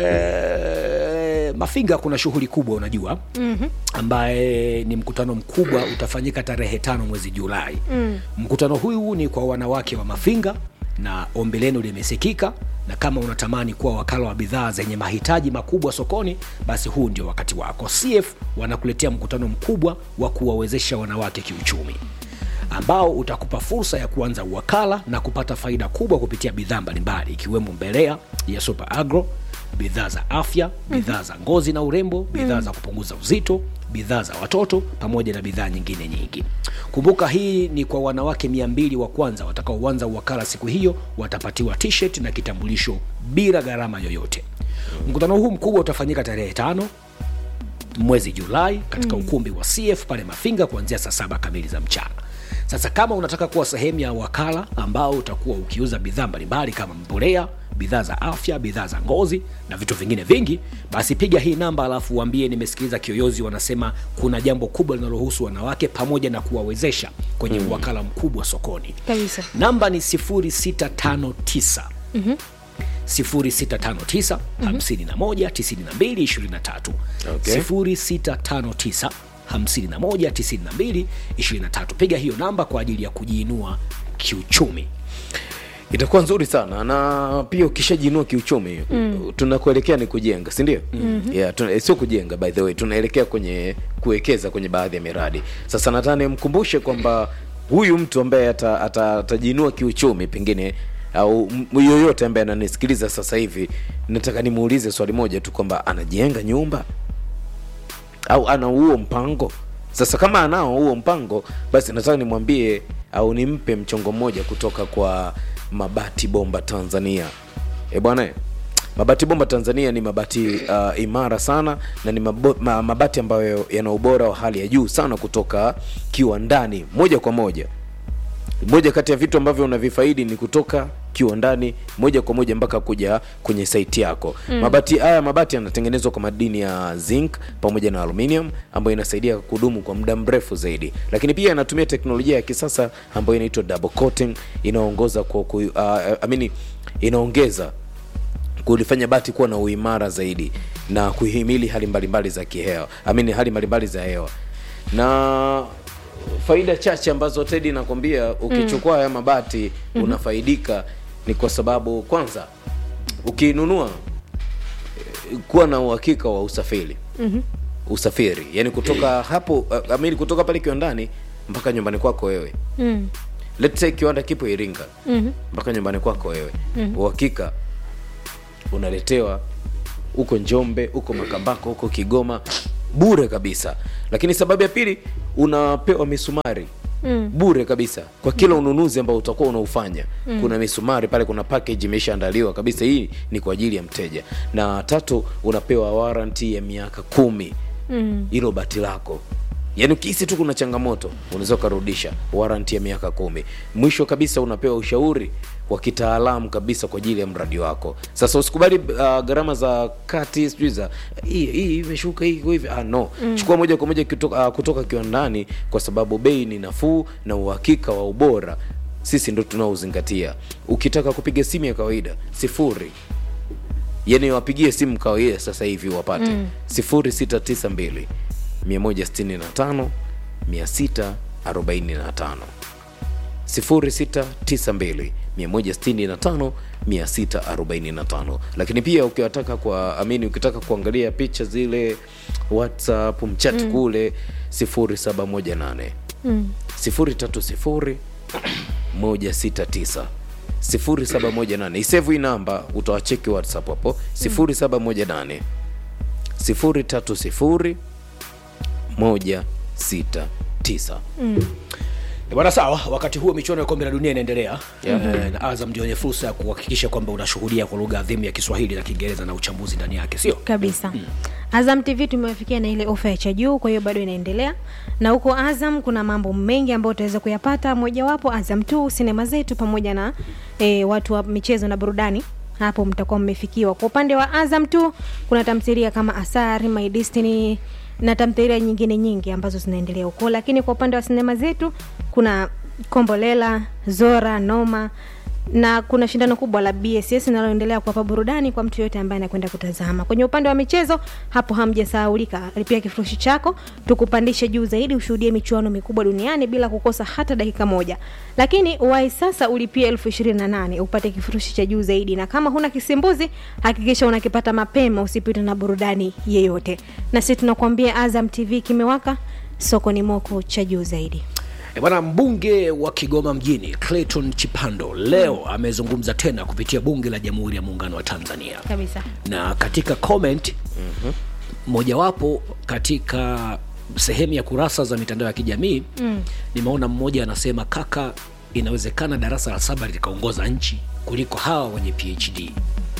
eh, mafinga kuna shughuli kubwa unajua mm-hmm. ambaye ni mkutano mkubwa utafanyika tarehe tano mwezi julai mm. mkutano huu ni kwa wanawake wa mafinga na ombi lenu limesikika na kama unatamani kuwa wakala wa bidhaa zenye mahitaji makubwa sokoni basi huu ndio wakati wako cf wanakuletea mkutano mkubwa wa kuwawezesha wanawake kiuchumi ambao utakupa fursa ya kuanza uwakala na kupata faida kubwa kupitia bidhaa mbalimbali ikiwemo mbelea ya super agro bidhaa za afya bidhaa za ngozi na urembo bidhaa za kupunguza uzito bidhaa za watoto pamoja na bidhaa nyingine nyingi kumbuka hii ni kwa wanawake mia mbili wa kwanza watakaoanza uwakala siku hiyo watapatiwa t-shirt na kitambulisho bila gharama yoyote mkutano huu mkubwa utafanyika tarehe tano mwezi julai katika mm. ukumbi wa cf pale mafinga kuanzia saa saba kamili za mchana sasa kama unataka kuwa sehemu ya wakala ambao utakuwa ukiuza bidhaa mbalimbali kama mbolea bidhaa za afya bidhaa za ngozi na vitu vingine vingi basi piga hii namba alafu uambie nimesikiliza kiyoyozi wanasema kuna jambo kubwa linalohusu wanawake pamoja na kuwawezesha kwenye mm. wakala mkubwa sokoni Kabisa. namba ni 0659 0659 51 92 23 Okay. 0659 51 92 23 piga hiyo namba kwa ajili ya kujiinua kiuchumi itakuwa nzuri sana na pia ukishajiinua kiuchumi mm. tunakuelekea ni kujenga sindio mm-hmm. yeah, tuna, sio kujenga by the way tunaelekea kwenye kuwekeza kwenye baadhi ya miradi sasa nataka nimkumbushe kwamba huyu mtu ambaye ata- ata- atajiinua kiuchumi pengine au m- yoyote ambaye ananisikiliza sasa hivi nataka nimuulize swali moja tu kwamba anajenga nyumba au ana huo mpango sasa kama anao huo mpango basi nataka nimwambie au nimpe mchongo mmoja kutoka kwa mabati bomba tanzania e bwana mabati bomba tanzania ni mabati uh, imara sana na ni mabo, ma, mabati ambayo yana ubora wa hali ya juu sana kutoka kiwandani moja kwa moja moja kati ya vitu ambavyo unavifaidi ni kutoka kiwandani moja kwa moja mpaka kuja kwenye saiti yako mm. mabati haya mabati yanatengenezwa kwa madini ya zinc pamoja na aluminium ambayo inasaidia kudumu kwa muda mrefu zaidi lakini pia yanatumia teknolojia ya kisasa ambayo inaitwa double coating inaongoza kwa ku, uh, I mean, inaongeza kulifanya bati kuwa na uimara zaidi na kuhimili hali mbalimbali za kihewa amini hali mbalimbali za hewa na faida chache ambazo tedi nakwambia ukichukua haya mabati mm-hmm. unafaidika ni kwa sababu kwanza ukinunua eh, kuwa na uhakika wa usafiri mm-hmm. usafiri yani kutoka hapo uh, amini kutoka pale kiwandani mpaka nyumbani kwako wewe Mm. let's say kiwanda kipo iringa Mhm. mpaka nyumbani kwako wewe uhakika unaletewa huko njombe huko makambako huko kigoma bure kabisa lakini sababu ya pili unapewa misumari mm. bure kabisa kwa kila ununuzi ambao utakuwa unaufanya mm. kuna misumari pale kuna package imeshaandaliwa kabisa hii ni kwa ajili ya mteja na tatu unapewa warranty ya miaka kumi hilo bati lako yaani ukihisi tu kuna changamoto unaweza ukarudisha warranty ya miaka kumi mwisho kabisa unapewa ushauri wa kitaalamu kabisa kwa ajili ya mradi wako sasa usikubali uh, gharama za kati sijui za hii hii imeshuka hii iko hivi ah, no mm. chukua moja kwa moja kutoka, uh, kutoka kiwandani kwa sababu bei ni nafuu na uhakika wa ubora sisi ndo tunaozingatia ukitaka kupiga simu ya kawaida sifuri yani wapigie simu kawaida sasa hivi wapate mm. 0692 165 645 0692 165 645 lakini pia ukiwataka kwa amini ukitaka kuangalia picha zile whatsapp mchat mm. kule 0718 mm. 030 169 0718 isevu hii namba utawacheki whatsapp hapo 0718 030 169 Eh, bwana sawa wakati huo michuano ya kombe la dunia inaendelea yeah. e, na azam ndio wenye fursa ya kuhakikisha kwamba unashuhudia kwa lugha adhimu ya kiswahili na kiingereza na uchambuzi ndani yake sio kabisa azam tv tumewafikia na ile ofa ya cha juu kwa hiyo bado inaendelea na huko azam kuna mambo mengi ambayo utaweza kuyapata mojawapo azam tu sinema zetu pamoja na e, watu wa michezo na burudani hapo mtakuwa mmefikiwa kwa upande wa azam tu kuna tamthilia kama asari my destiny na tamthilia nyingine nyingi ambazo zinaendelea huko lakini kwa upande wa sinema zetu kuna kombolela zora noma na kuna shindano kubwa la bss linaloendelea kuwapa burudani kwa mtu yoyote ambaye anakwenda kutazama kwenye upande wa michezo hapo hamjasahaulika lipia kifurushi chako tukupandishe juu zaidi ushuhudie michuano mikubwa duniani bila kukosa hata dakika moja lakini wai sasa ulipia elfu ishirini na nane upate kifurushi cha juu zaidi na kama huna kisimbuzi hakikisha unakipata mapema usipitwe na burudani yeyote na sisi tunakuambia azam tv kimewaka soko ni moko cha juu zaidi E Bwana, mbunge wa Kigoma mjini Clayton Chipando leo amezungumza tena kupitia bunge la Jamhuri ya Muungano wa Tanzania, kabisa na katika comment mojawapo katika sehemu ya kurasa za mitandao ya kijamii mm. nimeona mmoja anasema, kaka, inawezekana darasa la saba likaongoza nchi kuliko hawa wenye PhD.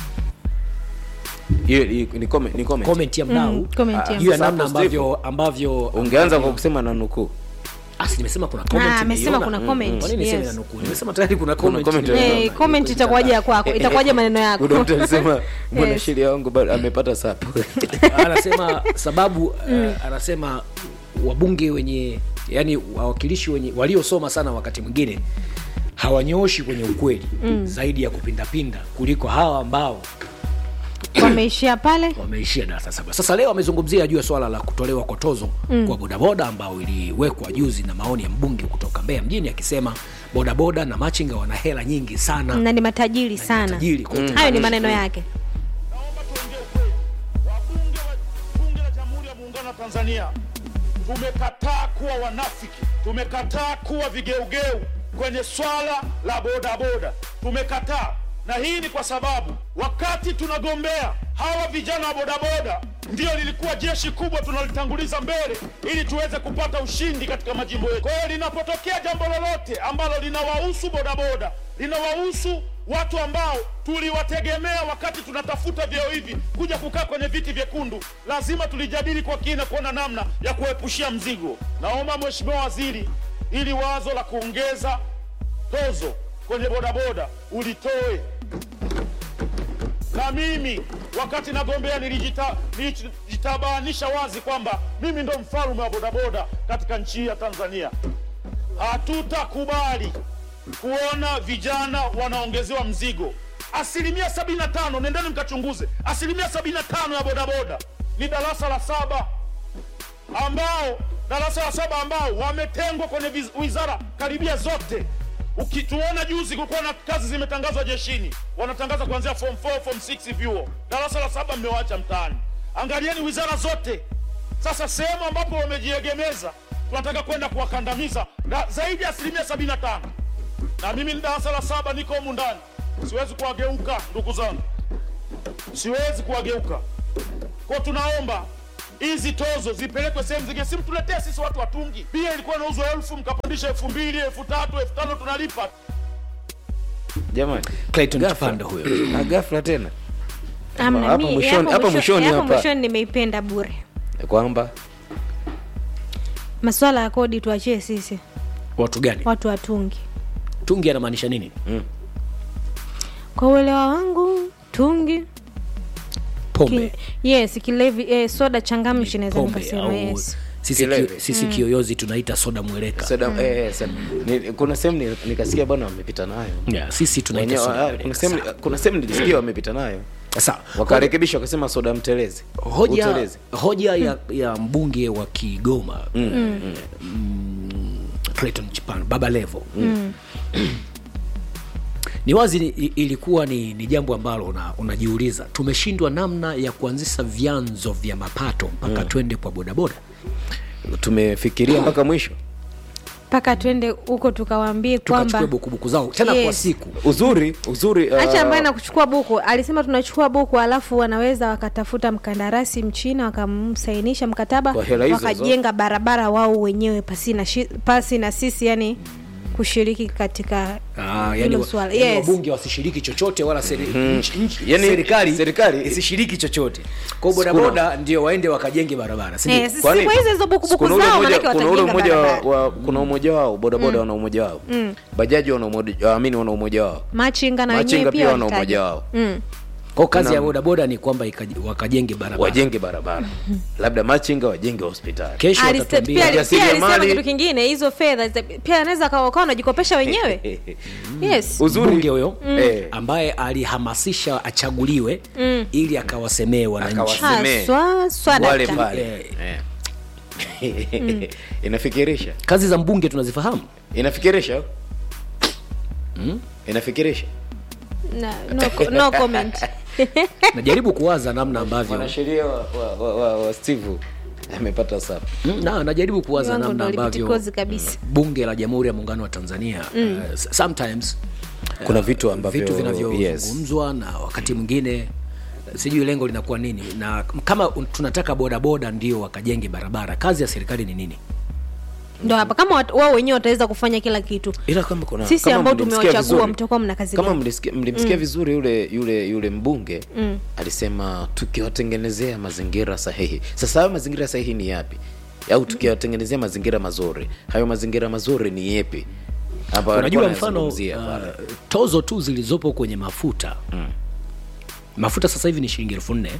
hiyo hiyo ni comment, ni comment. Comment ya mdau Mm, comment ya juu ya mdau. namna ambavyo ambavyo ungeanza kwa kusema na nukuu Asi, nimesema kuna comment Ah, amesema nimeiona. kuna comment, Kwa nini niseme yes. na nukuu? Nimesema tayari kuna Kuna comment. comment. nimeiona. Eh, comment itakuwaje ya kwako itakuwaje maneno yako kuna mtu anasema mbona Yes. sheria wangu bado amepata sapu anasema sababu uh, anasema wabunge wenye yani wawakilishi wenye waliosoma sana wakati mwingine hawanyooshi kwenye ukweli mm. zaidi ya kupindapinda kuliko hawa ambao wameishia pale wameishia darasa saba. Sasa leo amezungumzia juu ya swala la kutolewa kwa tozo mm. kwa bodaboda ambao iliwekwa juzi na maoni ya mbunge kutoka Mbeya mjini akisema bodaboda na machinga wana hela nyingi sana na ni matajiri sana matajiri kwa hiyo hayo ni maneno yake Naomba tuongee ukweli. Wabunge wa Bunge la Jamhuri ya Muungano wa Tanzania tumekataa kuwa wanafiki, tumekataa kuwa vigeugeu kwenye swala la bodaboda, tumekataa. Na hii ni kwa sababu wakati tunagombea hawa vijana wa bodaboda, ndio lilikuwa jeshi kubwa tunalitanguliza mbele ili tuweze kupata ushindi katika majimbo yetu. Kwa hiyo linapotokea jambo lolote ambalo linawahusu bodaboda, linawahusu watu ambao tuliwategemea wakati tunatafuta vyeo hivi kuja kukaa kwenye viti vyekundu, lazima tulijadili kwa kina kuona namna ya kuepushia mzigo. Naomba Mheshimiwa Waziri, ili wazo la kuongeza tozo kwenye bodaboda ulitoe na mimi wakati nagombea nilijita- nilijitabanisha wazi kwamba mimi ndo mfalme wa bodaboda katika nchi hii ya Tanzania. Hatutakubali kuona vijana wanaongezewa mzigo. Asilimia 75, nendeni mkachunguze, asilimia 75 ya bodaboda ni darasa la saba ambao darasa la saba ambao wametengwa kwenye viz- wizara karibia zote. Ukituona juzi kulikuwa na kazi zimetangazwa jeshini, wanatangaza kuanzia form 4, form 6 vyuo. Darasa la saba mmewaacha mtaani. Angalieni wizara zote. Sasa sehemu ambapo wamejiegemeza, tunataka kwenda kuwakandamiza na zaidi ya asilimia 75. Na mimi ni darasa la saba, niko humu ndani, siwezi kuwageuka ndugu zangu, siwezi kuwageuka kwa tunaomba hizi tozo zipelekwe sehemu zingine, si mtuletee sisi watu watungi. Bia ilikuwa inauzwa elfu mkapandisha elfu mbili elfu tatu elfu tano tunalipa. jamani Clayton Ghafla. Chipando huyo na ghafla tena Amna, Hapa mi- mwishoni- hapo hapa mwisho- mwishoni hapo hapa. mwishoni nimeipenda bure kwamba maswala ya kodi tuachie sisi watu gani watu watungi tungi anamaanisha nini kwa uelewa wangu tungi pombe ki, yes kilevi eh, soda changamshi naweza pombe nikasema au yes sisi, Kilevi. ki, sisi kiyoyozi tunaita soda mweleka soda eh, eh, soda. Ni- kuna sehemu ni- nikasikia bwana wamepita nayo yeah, sisi tunaita Wenyewe, soda ah, mweleka. kuna sehemu kuna sehemu nilisikia wamepita nayo Sasa wakarekebisha wakasema soda mtelezi hoja, Utelezi. hoja ya, ya mbunge wa Kigoma mm. Clayton Chipano Baba Levo mm. ni wazi ni- i- ilikuwa ni, ni jambo ambalo una- unajiuliza tumeshindwa namna ya kuanzisha vyanzo vya mapato mpaka twende kwa bodaboda tumefikiria mpaka mwisho mpaka twende huko tukawaambie tukachukue kwamba bukubuku zao tena kwa Yes. siku uzuri uzuri uh, hacha ambaye na kuchukua buku alisema tunachukua buku alafu wanaweza wakatafuta mkandarasi mchina wakamsainisha mkataba Kwa hela hizo wakajenga barabara wao wenyewe pasi na, shi, pasi na sisi yani kushiriki katika Ah, hilo yani, wa- swala. yani Yes. wabunge wasishiriki chochote wala seri, nchi, nchi, Yani, serikali, serikali- isishiriki chochote kwao bodaboda ndio waende wakajenge barabara si ndio? Eh, si- Kwani- siku hizo hizo bukubuku kuna ule zao mmoja- manake kuna ule watajenga mmoja wa, barabara wa, kuna umoja wao bodaboda wana umoja wao bajaji wana umoja amini wana umoja wao machinga na wenyewe machinga pia pia wana walitaja. umoja wao Mm. kwao kazi Kuna- ya bodaboda ni kwamba ikaji- wakajenge barabara wajenge barabara labda machinga wajenge hospitali kesho Aliste- watatuambia pia ali- pia alisema Jasiriamali- kitu kingine hizo fedha zita- pia anaweza kawa kawa wanajikopesha wenyewe yes uzuri mbunge huyo eh, ambaye alihamasisha achaguliwe ili akawasemee wananchi Akawa- Semee. haswa swada wale ta- pale Eh. inafikirisha kazi za mbunge tunazifahamu inafikirisha inafikirisha Na- no, co- no comment najaribu kuwaza namna ambavyo mwanasheria wa, wa, wa, wa, wa steve amepata sap Mm, na najaribu kuwaza Viwango namna ndo ambavyo lipitikozi kabisa. bunge la jamhuri ya muungano wa tanzania mm. uh, sometimes kuna vitu ambavyo vitu yes. vinavyozungumzwa na wakati mwingine sijui lengo linakuwa nini na kama un- tunataka bodaboda ndio wakajenge barabara kazi ya serikali ni nini ndo hapa kama wat- wao wenyewe wataweza kufanya kila kitu ila kama kuna sisi kama ambao mlimsikia tumewachagua vizuri- mtakuwa mna kazi kama gani mlisikia- mlimsikia vizuri yule yule yule mbunge mm. alisema tukiwatengenezea mazingira sahihi sasa hayo mazingira sahihi ni yapi au tukiwatengenezea mazingira mazuri hayo mazingira mazuri ni yepi hapa unajua alikuwa mfano anazungumzia pale. uh, tozo tu zilizopo kwenye mafuta mm. mafuta sasa hivi ni shilingi elfu nne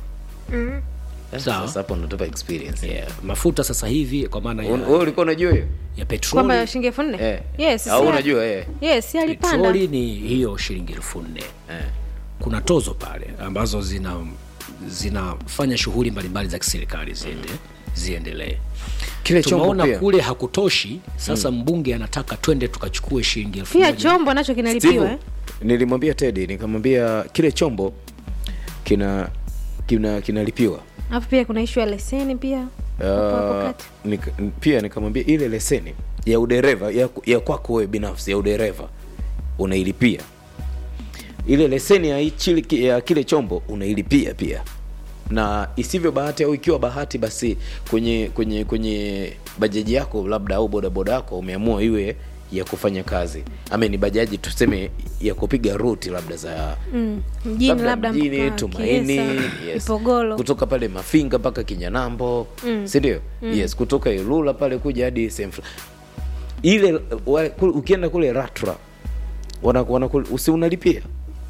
sawa. sasa hapo unatupa experience yeah. mafuta sasa hivi kwa maana Un- ya, wewe ulikuwa unajua hiyo ya kwamba petroli shilingi elfu nne Eh. yes au si- unajua eh yes si alipanda petroli ni hiyo shilingi elfu nne eh kuna tozo pale ambazo zina zinafanya shughuli mbalimbali za kiserikali ziende ziendelee kile chombo tumeona pia kule hakutoshi sasa mbunge anataka twende tukachukue shilingi elfu pia moja chombo nacho kinalipiwa Steve, eh? nilimwambia Teddy nikamwambia kile chombo kina kina kinalipiwa alafu pia kuna ishu ya leseni pia hapo hapo Uh, kati. nika, pia nikamwambia ile leseni ya udereva ya, ya kwako wewe binafsi ya udereva unailipia ile leseni ya, ichili, ya kile chombo unailipia pia na isivyo bahati au ikiwa bahati basi kwenye kwenye kwenye bajaji yako labda au bodaboda yako umeamua iwe ya kufanya kazi ama ni bajaji tuseme ya kupiga ruti labda za Mm, mjini labda mjini mpaka tumaini Kiesa, yes. Ipogolo. kutoka pale mafinga mpaka kinyanambo mm. sindio mm. yes kutoka ilula pale kuja hadi sehemu fulani ile wa, kule, ukienda kule ratra wana, wana, usi unalipia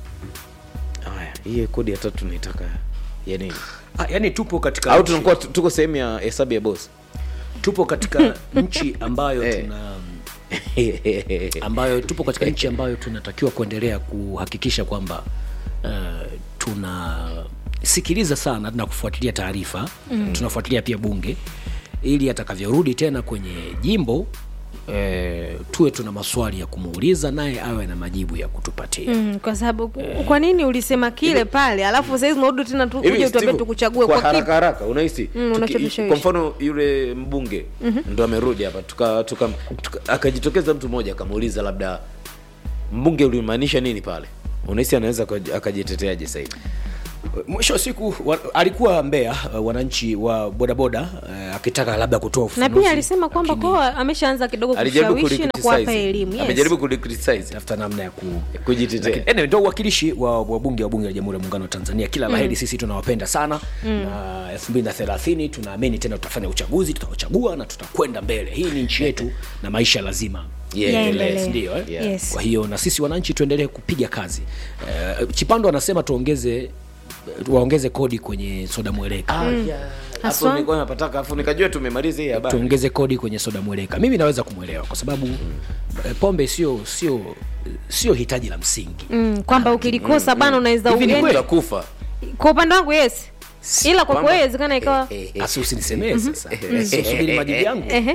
haya hii kodi ya tatu naitaka ya nini ah, yani tupo katika au nchi- tunakuwa tu- tuko sehemu ya hesabu ya bosi tupo katika nchi ambayo Eh. tuna ambayo tupo katika nchi ambayo tunatakiwa kuendelea kuhakikisha kwamba uh, tunasikiliza sana na kufuatilia taarifa mm. tunafuatilia pia bunge ili atakavyorudi tena kwenye jimbo eh, tuwe tuna maswali ya kumuuliza naye awe na majibu ya kutupatia Mm, kwa sababu kwa nini ulisema kile pale alafu saizi unarudi tena tu Hivi, kuja utuambie Steve, tukuchague kwa kwa haraka kipi haraka unahisi Mm, tuki- unachovishawishi. kwa mfano yule mbunge ndo amerudi hapa tuka, tuka, tuka, akajitokeza mtu mmoja akamuuliza labda mbunge ulimaanisha nini pale unahisi anaweza akaji- akajiteteaje sasa hivi mwisho wa siku wa, alikuwa mbea uh, wananchi wa bodaboda uh, akitaka labda kutoa na ufafanuzi pia alisema kwamba lakini kwa ameshaanza kidogo alijaribu kushawishi na kuwapa kulicriticize. elimu yes. amejaribu kulicriticize tafuta namna ya ku kujitetea Lakini, anyway, ndio uwakilishi wa wabunge wa bunge la jamhuri ya muungano wa tanzania kila laheri sisi tunawapenda sana na elfu mbili na thelathini tunaamini tena tutafanya uchaguzi tutawachagua na tutakwenda mbele hii ni nchi yetu na maisha lazima Yaendelee. yaendelee, ndio eh? Yeah. Yes. kwa hiyo na sisi wananchi tuendelee kupiga kazi uh, chipando anasema tuongeze waongeze kodi kwenye soda mweleka Ah, yeah. hapo Haswa? nilikuwa napataka afu nikajua tumemaliza hii habari tuongeze kodi kwenye soda mweleka mimi naweza kumwelewa kwa sababu eh, pombe sio sio sio hitaji la msingi mm, kwamba ukilikosa bana unaweza Hivi ni ugeni kweli? utakufa kwa upande wangu yes ila kwa Kwamba- kweli inawezekana ikawa asi usinisemee sasa Si usubiri majibu yangu Ehe.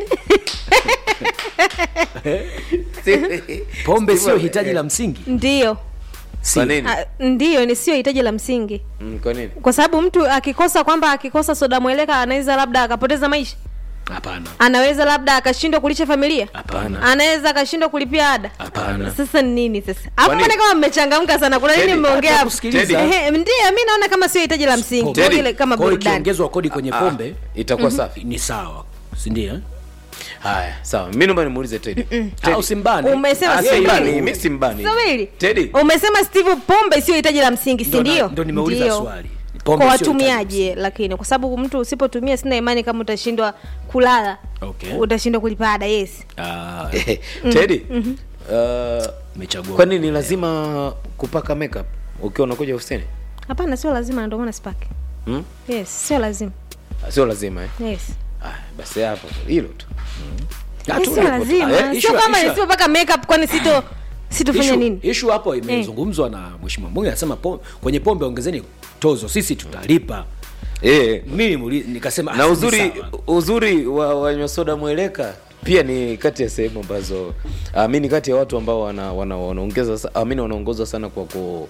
pombe sio hitaji la msingi ndio Si. kwa nini Ah, ndio ni sio hitaji la msingi Mm, kwa nini kwa sababu mtu akikosa kwamba akikosa soda mweleka anaweza labda akapoteza maisha hapana anaweza labda akashindwa kulisha familia hapana anaweza akashindwa kulipia ada hapana sasa ni nini sasa hapo Kwani- mbona kama mmechangamka sana kuna nini Teddy, mmeongea hata hapo? kusikiliza. Ehe, ndio mi naona kama sio hitaji la msingi Pombe. kwa ile kama Kwa hiyo burudani ikiongezwa kodi kwenye Ah, pombe itakuwa safi ni sawa sindio haya sawa mi naomba nimuulize Teddy. Teddy. au simbani Umesema Ah, sio simbani, hitaji. mi simbani Subiri. Teddy. umesema steve pombe sio hitaji la msingi si Ndo na- ndio ndo nimeuliza Ndio. swali Pombe kwa sio hitaji la watumiaji lakini kwa sababu mtu usipotumia sina imani kama utashindwa kulala Okay. utashindwa kulipa ada yes Ah, Teddy, uh, umechagua kwani ni lazima kupaka makeup ukiwa unakuja ofisini hapana sio lazima ndio maana sipaki hmm? yes sio lazima Ah, sio lazima eh? yes ah, basi hapo hilo tu Ah, Eh, tu- sio lazima Eh, sio issue- kama issue- nisipopaka makeup kwani sito sitofanya issue- nini issue hapo imezungumzwa na mheshimiwa mbunge anasema pom- kwenye pombe ongezeni tozo sisi tutalipa eh, mimi muli- nikasema na ah, ni uzuri sawa. uzuri wa wanywa soda mweleka pia ni kati ya sehemu ambazo uh, mi ni kati ya watu ambao wana, wana, wanaongeza sa- ah, mi wanaongozwa sana kwa ku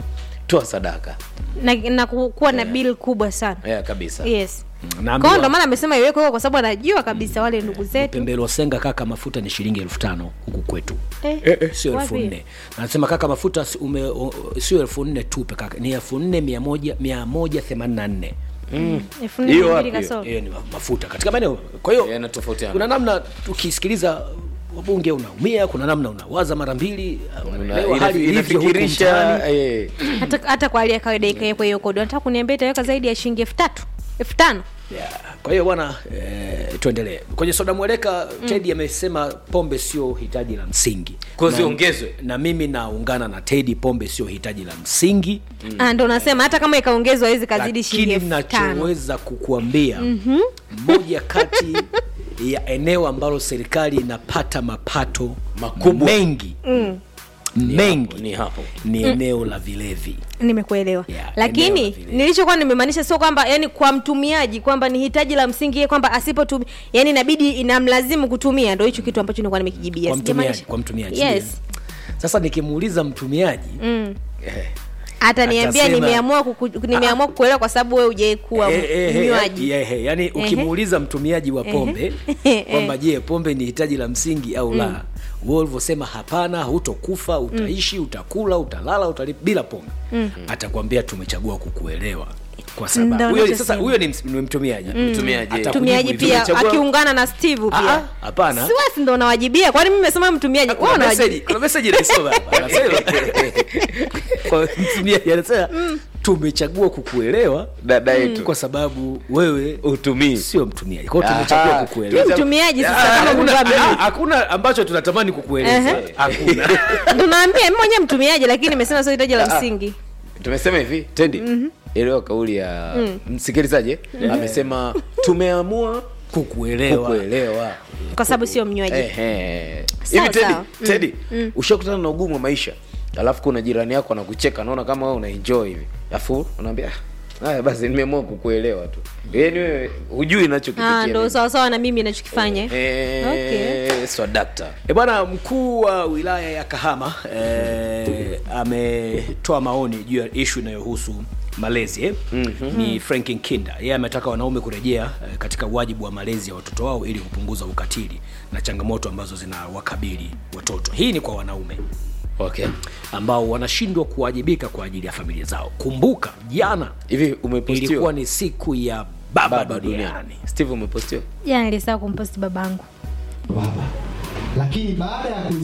toa sadaka na, na ku- kuwa na bill kubwa sana yeah, kabisa yes Naambiwa- kwao ndo maana amesema iwekwe huko kwa sababu anajua kabisa wale ndugu zetu pembelo senga kaka mafuta ni shilingi elfu tano huku kwetu Eh, sio elfu wapi? nne anasema kaka mafuta si- ume- o- sio elfu nne tupe kaka ni elfu nne mia moja mia moja themanini na nne elfu nne Hiyo mia wapi mbili hiyo? kasoro hiyo ni ma- mafuta katika maeneo kwa hiyo yanatofautiana kuna namna tukisikiliza wabunge unaumia kuna namna unawaza mara mbili unaelewa Una- hali ina- ilivyo huku inafikirisha mtaani. eh, hata, hata kwa hali ya kawaida ikawekwa hiyo kodi nataka kuniambia itaweka zaidi ya shilingi elfu tatu elfu tano Yeah. kwa hiyo bwana eh, tuendelee kwenye soda mweleka mm. tedi amesema pombe sio hitaji la msingi Kwa Na- ziongezwe. na mimi naungana na tedi pombe sio hitaji la msingi Ah, ndo nasema hata kama ikaongezwa hawezi kazidi shilingi lakini elfu tano nachoweza kukuambia mm-hmm. moja kati ya eneo ambalo serikali inapata mapato Makubwa. mengi mm. mengi ni hapo ni eneo la vilevi nimekuelewa Yeah, eneo lakini la vile. nilichokuwa nimemaanisha sio kwamba yani kwa mtumiaji kwamba ni hitaji la msingi yeye kwamba asipotumia yani inabidi inamlazimu kutumia ndo hicho kitu ambacho nilikuwa nimekijibia kwa mtumiaji, Sijamaanisha- kwa mtumiaji yes ndio. sasa nikimuuliza mtumiaji mm. eh, hata niambia Atasema- nimeamua kuku, nimeamua kukuelewa kwa sababu wewe hujai kuwa Eh, eh, eh, mnywaji eh, eh, yani ukimuuliza mtumiaji wa pombe Ehe. kwamba je pombe ni hitaji la msingi au la wewe ulivyosema hapana hutokufa utaishi utakula utalala utali bila pombe atakwambia tumechagua kukuelewa kwa Ndo sababu huyo nachosema. sasa huyo ni ms- ni mtumiaji Mtumiaji. Atakujibu mtumiaji hivyo. pia Tumechagua- akiungana na steve Ah, pia ah, hapana si wasi ndo unawajibia kwani mimi nimesema mtumiaji wewe kuna message unawajibia kuna message naisoma hapa anasema kwa mtumiaji anasema tumechagua kukuelewa dada yetu kwa sababu wewe utumii sio mtumiaji kwao tumechagua Aha. kukuelewa Ni mtumiaji sasa kama hakuna, Mungu ameni- ah, hakuna ambacho tunatamani kukueleza Ehe. hakuna ndo naambia mimi mwenyewe mtumiaji lakini nimesema sio hitaji la Ah. msingi tumesema hivi tendi elewa kauli ya msikilizaji eh? amesema tumeamua kukuelewa kukuelewa kwa sababu sio mnywaji Ehe. Sawa, hivi tedi sawa. tedi ushakutana na ugumu wa maisha alafu kuna jirani yako anakucheka naona kama wewe unaenjoy hivi alafu unaambia "Ah, haya basi nimeamua kukuelewa tu yaani wewe hujui Ah, nachokipitia ndo sawasawa na mimi nachokifanya Eh, Okay. swadakta E bwana, mkuu wa wilaya ya Kahama eh, ametoa maoni juu ya ishu inayohusu malezi eh? mm-hmm. Ni Frank Nkinda, yeye ametaka wanaume kurejea eh, katika wajibu wa malezi ya watoto wao ili kupunguza ukatili na changamoto ambazo zinawakabili watoto. Hii ni kwa wanaume okay ambao wanashindwa kuwajibika kwa ajili ya familia zao. Kumbuka jana hivi ilikuwa umepostiwa ni siku ya baba, baba duniani. duniani steve umepostiwa jana nilisahau kumposti babangu baba lakini baada ya